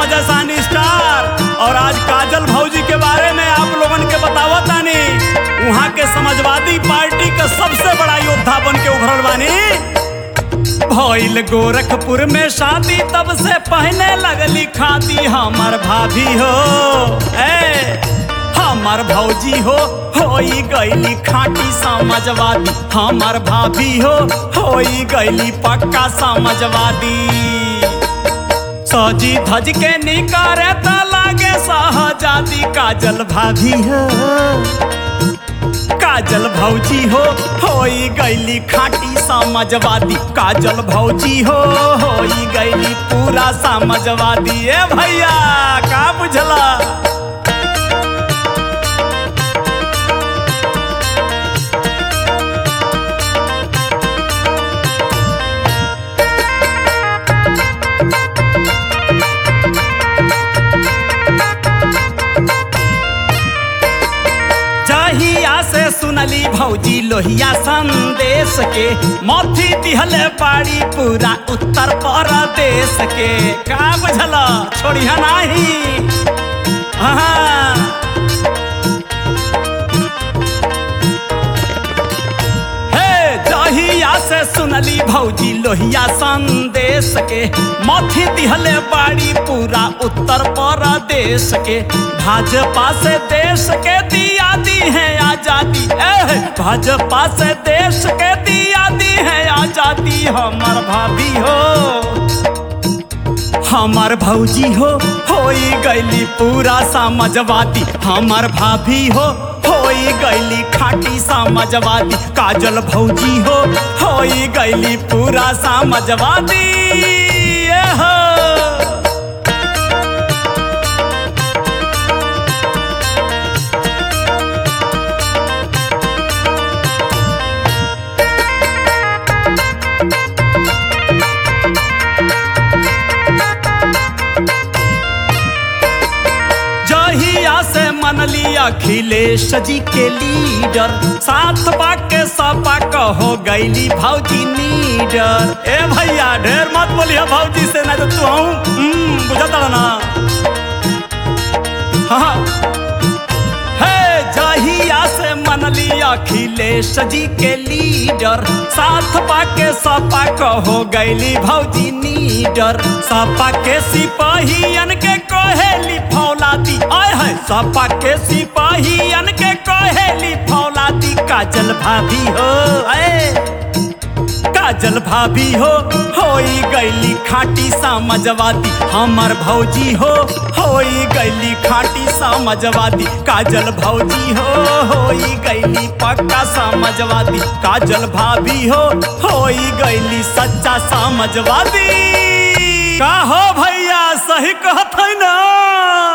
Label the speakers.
Speaker 1: मजा सानी स्टार और आज काजल भौजी के बारे में आप लोगन के बतावा तानी वहाँ के समाजवादी पार्टी का सबसे बड़ा योद्धा बन के उभरल बानी भइल गोरखपुर में शादी तब से पहने लगली खाती हमर भाभी हो ए हमर भौजी हो होई गईली खाटी समझवादी हमर भाभी हो होई गईली पक्का समझवादी सजी धज के निकारे त लागे सहजादी काजल भाभी हो काजल भौजी हो होई गईली खाटी समझवादी काजल भौजी हो होई गईली पूरा समझवादी ए भैया का बुझला जहिया से सुनली भौजी लोहिया संदेश के मथी दिहले पाड़ी पूरा उत्तर प्रदेश के का बुझल छोड़िया नाही हाँ हे जहिया से सुनली भौजी लोहिया संदेश के मथी दिहले बाड़ी पूरा उत्तर प्रदेश के भाजपा से देश के दिया दी है आजादी ए भाजपा से देश के दिया दी है आजादी हमर भाभी हो हमर भौजी हो होई गईली पूरा समझवादी हमर भाभी हो होई गईली खाटी समझवादी काजल भौजी हो होई गईली पूरा समझवादी ए हो जहिया से मनली अखिलेश जी के लीडर साथ बाके सपा कहो गईली भौजी नीडर ए भैया ढेर मत बोलिए भौजी से ना तो तू हूँ बुझता ना हाँ हे जहिया से मनली अखिलेश जी के लीडर साथ पाके सपा कहो गईली भौजी नीडर सपा के सिपाहियन के कहेली फौलादी आय है सपा के सिपाहियन के कहेली फौलादी काजल भाभी हो ऐ काजल भाभी हो होई गईली खाटी समझवादी हमर भौजी हो होई गईली खाटी समझवादी काजल भौजी हो होई गईली पक्का समझवादी काजल भाभी हो होई गईली सच्चा समझवादी का हो भैया सही कहत है ना